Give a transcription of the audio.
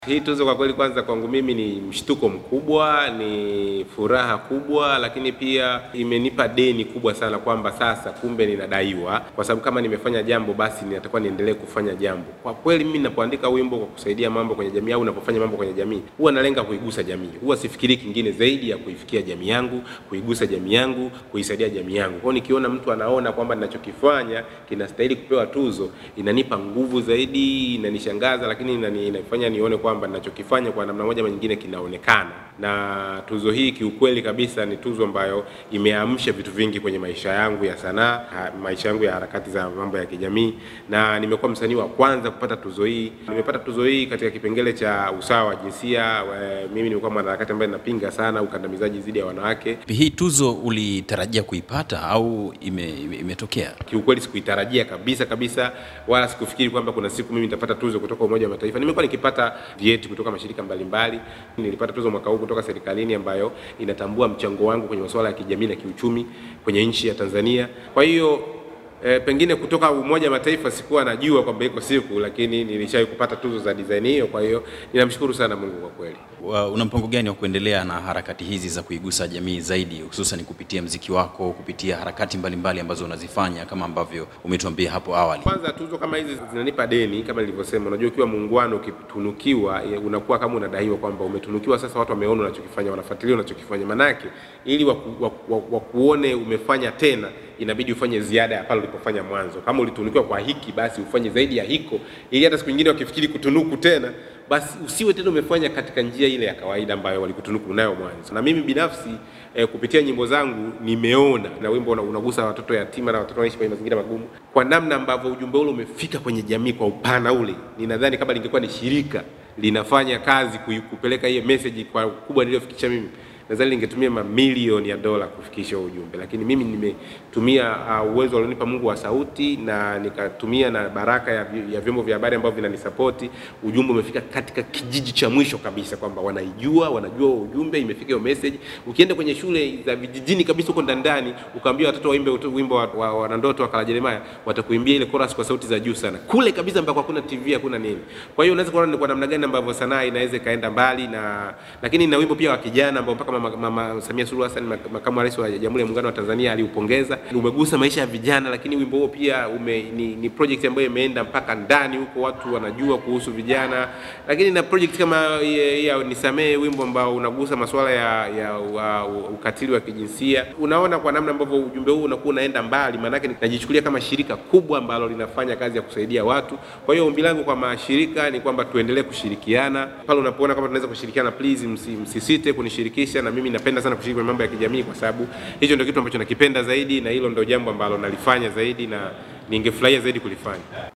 Hii tuzo kwa kweli, kwanza kwangu mimi ni mshtuko mkubwa, ni furaha kubwa, lakini pia imenipa deni kubwa sana kwamba sasa kumbe ninadaiwa, kwa sababu kama nimefanya jambo basi natakuwa niendelee kufanya jambo. Kwa kweli mimi ninapoandika wimbo kwa kusaidia mambo kwenye jamii au ninapofanya mambo kwenye jamii, huwa nalenga kuigusa jamii, huwa sifikiri kingine zaidi ya kuifikia jamii yangu, kuigusa jamii yangu, kuisaidia jamii yangu. Kwa hiyo nikiona mtu anaona kwamba ninachokifanya kinastahili kupewa tuzo, inanipa nguvu zaidi, inanishangaza, lakini inani, inafanya nione kwamba ninachokifanya kwa namna moja ama nyingine kinaonekana. Na tuzo hii kiukweli kabisa ni tuzo ambayo imeamsha vitu vingi kwenye maisha yangu ya sanaa, ha- maisha yangu ya harakati za mambo ya kijamii, na nimekuwa msanii wa kwanza kupata tuzo hii. Nimepata tuzo hii katika kipengele cha usawa wa jinsia. eh, Mimi nimekuwa mwanaharakati ambaye ninapinga sana ukandamizaji dhidi ya wanawake. Hii tuzo ulitarajia kuipata au ime, ime- imetokea? Kiukweli sikuitarajia kabisa kabisa, wala sikufikiri kwamba kuna siku mimi nitapata tuzo kutoka Umoja wa Mataifa. Nimekuwa nikipata vyeti kutoka mashirika mbalimbali. Nilipata tuzo mwaka huu kutoka serikalini ambayo inatambua mchango wangu kwenye masuala ya kijamii na kiuchumi kwenye nchi ya Tanzania. Kwa hiyo E, pengine kutoka Umoja wa Mataifa sikuwa najua kwamba iko siku, lakini nilishawahi kupata tuzo za design hiyo. Kwa hiyo ninamshukuru sana Mungu kwa kweli. Wa- Una mpango gani wa kuendelea na harakati hizi za kuigusa jamii zaidi, hususan kupitia mziki wako, kupitia harakati mbalimbali ambazo unazifanya kama ambavyo umetuambia hapo awali? Kwanza tuzo kama hizi zinanipa deni, kama nilivyosema. Unajua, ukiwa muungwana, ukitunukiwa, eh, unakuwa kama unadaiwa kwamba umetunukiwa. Sasa watu wameona unachokifanya, wanafuatilia unachokifanya, manake ili waku, waku, waku, wakuone umefanya tena, inabidi ufanye ziada ya pale ulipofanya mwanzo. Kama ulitunukiwa kwa hiki, basi ufanye zaidi ya hiko, ili hata siku nyingine wakifikiri kutunuku tena, basi usiwe tena umefanya katika njia ile ya kawaida ambayo walikutunuku nayo mwanzo. Na mimi binafsi eh, kupitia nyimbo zangu nimeona, na wimbo una- unagusa watoto yatima na watoto wanaishi kwenye mazingira magumu, kwa namna ambavyo ujumbe ule umefika kwenye jamii kwa upana ule. Ninadhani kama lingekuwa ni shirika linafanya kazi kui- kupeleka hiyo message kwa ukubwa niliyofikisha mimi nadhani lingetumia mamilioni ya dola kufikisha huo ujumbe, lakini mimi nimetumia uh, uwezo alionipa Mungu wa sauti na nikatumia na baraka ya, vi- ya vyombo vya habari ambavyo vinanisapoti. Ujumbe umefika katika kijiji cha mwisho kabisa, kwamba wanaijua, wanajua huo ujumbe, imefika hiyo message. Ukienda kwenye shule za vijijini kabisa huko ndani ndani, ukaambia watoto waimbe uto- wimbo wa, wa, wanandoto wa Kala Jeremiah, watakuimbia ile chorus kwa sauti za juu sana, kule kabisa ambako hakuna TV hakuna nini. Kwa hiyo unaweza kuona ni kwa namna gani ambavyo sanaa inaweza ikaenda mbali na lakini na wimbo pia wa kijana ambao mpaka mama, mama Samia Suluhu Hassan mak- makamu wa rais wa Jamhuri ya Muungano wa Tanzania aliupongeza. Umegusa maisha ya vijana, lakini wimbo huo pia ume, ni, ni project ambayo imeenda mpaka ndani huko, watu wanajua kuhusu vijana. Lakini na project kama ya, ya nisamee, wimbo ambao unagusa masuala ya, ya wa, ukatili wa kijinsia. Unaona kwa namna ambavyo ujumbe huu unakuwa unaenda mbali, maanake najichukulia kama shirika kubwa ambalo linafanya kazi ya kusaidia watu. Kwa hiyo ombi langu kwa mashirika ni kwamba tuendelee kushirikiana pale unapoona kama tunaweza kushirikiana, please msi, msisite kunishirikisha, na mimi napenda sana kushiriki kwenye mambo ya kijamii, kwa sababu hicho ndio kitu ambacho nakipenda zaidi, na hilo ndio jambo ambalo nalifanya zaidi na ningefurahia zaidi kulifanya.